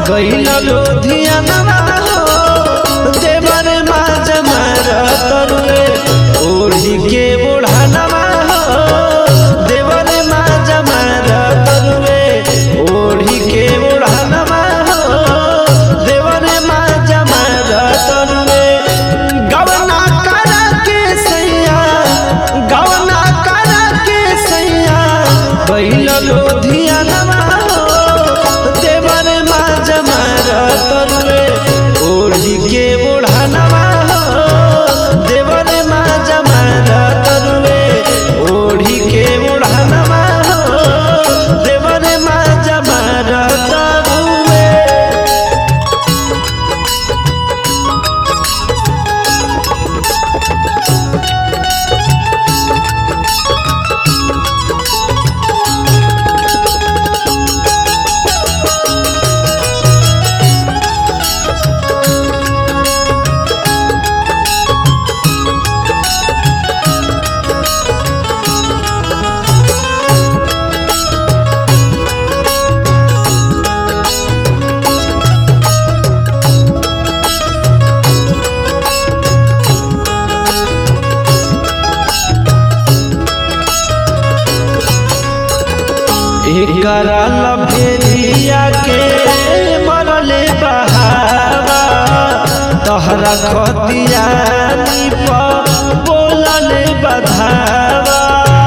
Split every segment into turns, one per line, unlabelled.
गईल लोधियानवा हो देवर माज मार तरुए ओढ़ी के बुढ़ानवा हो देवर माज मार तरुए ओढ़ी के बुढ़ानवा हो देवर माज मार तरुए गवना करा के सैया गवना करा के सैया गईल लोधियानवा हो देवर माज मार तरुए ओढ़ी के बुढ़ानवा हो देवर माज मार तरुए ओढ़ी के बुढ़ानवा हो देवर माज मार तरुए एकरा लभेरिया के मरले बहावा तहरा खतिया पर बोलले बधावा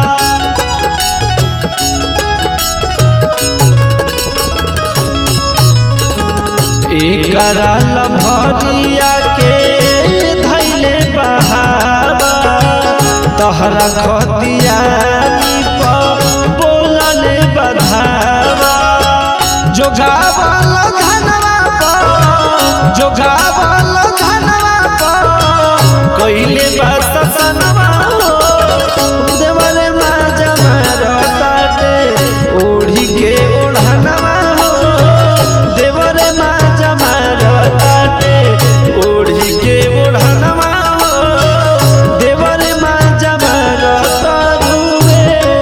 एकरा लभरिया के धैले बहावा तहरा खतिया पर बोलले बधावा जोगावल धनवा पर जोगावल धनवा पर कइले बस सनवा हो देवरे माज मारताटे ओढ़ी के ओढ़नवा हो देवरे माज मारताटे ओढ़ी के ओढ़नवा हो देवरे माज मारतारुए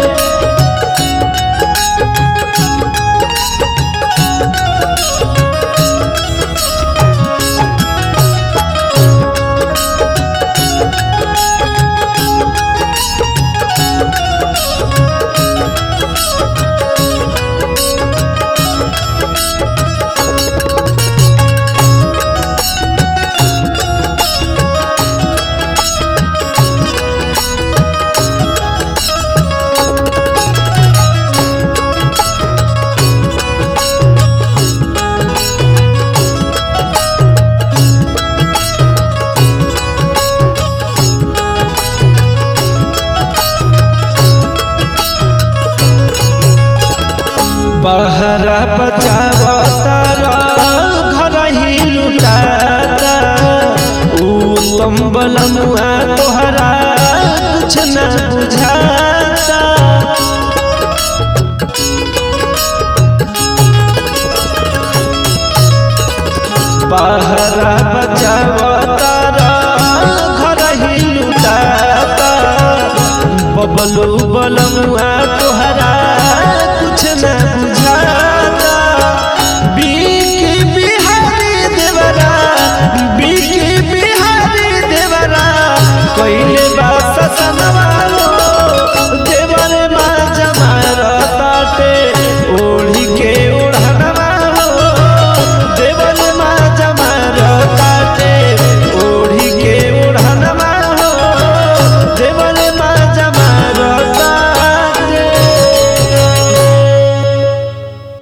बहरा बचावता घर ही लुटाता उत्तम बलमुआ तोहरा कुछ न बुझाता बहरा बचावता घर ही लुटाता बबलू बलमुआ